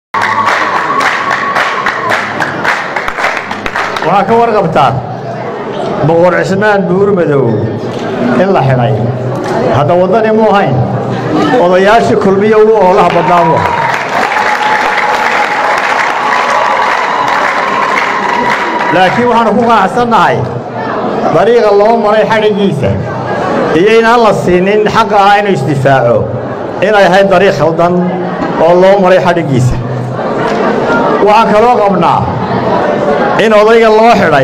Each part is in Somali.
waxaa ka warqabtaan boqor cismaan buurmadow in la xidhay hadda waddani mu ahayn odayaashii kulmiya ugu oolaha badnaamu laakiin waxaanu ku qanacsannahay dariiqa loo maray xadhiggiisa iyo inaan la siinin xaqa ah inuu isdifaaco inay ahayd dariiq khaldan oo loo maray xadhiggiisa waxaan kaloo qabnaa in odayga loo xidhay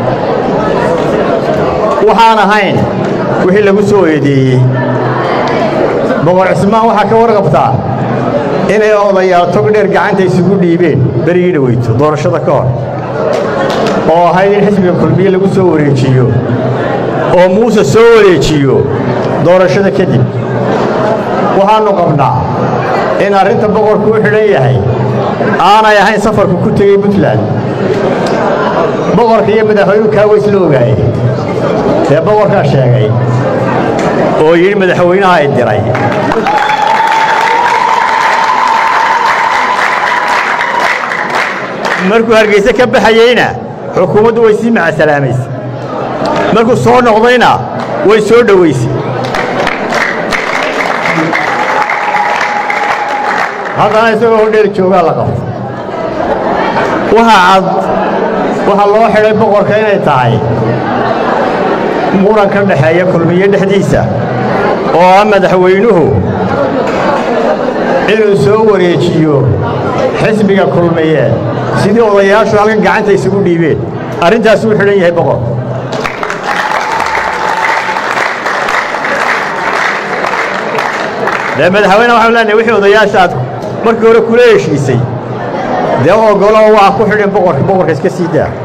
waxaan ahayn wixii lagu soo eedeeyey boqor cismaan waxaa ka warqabtaa inay odayaal tog dheer gacanta isugu dhiibeen berigii dhaweyto doorashada ka hor oo ahayd in xisbiga kulmiye lagu soo wareejiyo oo muuse soo wareejiyo doorashada kadib waxaannu qabnaa in arrinta boqorku u xidhan yahay aanay ahayn safarku ku tegey puntland boqorka iyo madaxweynuhu kaa weys la ogaaye dee boqorkaa sheegay oo yidhi madaxweynaha ay diray markuu hargeyse ka baxayeyna xukuumaddu way sii macasalaamaysa markuu soo noqdayna way soo dhowaysay haddana isagoo hodheer joogaa la qabta waxa cad waxaa loo xidhay boqorka inay tahay muran ka dhexeeya kulmiye dhexdiisa oo ah madaxweynuhu inuu soo wareejiyo xisbiga kulmiye sidii odayaashu halkan gacanta isugu dhiibeen arrintaas uu xidhan yahay boqor dee madaxweyne waxaanu leenahay wixii odayaasha aad markii hore kula heshiisay dee ogoloo waa ku xidhin boqorka boqorka iska sii daa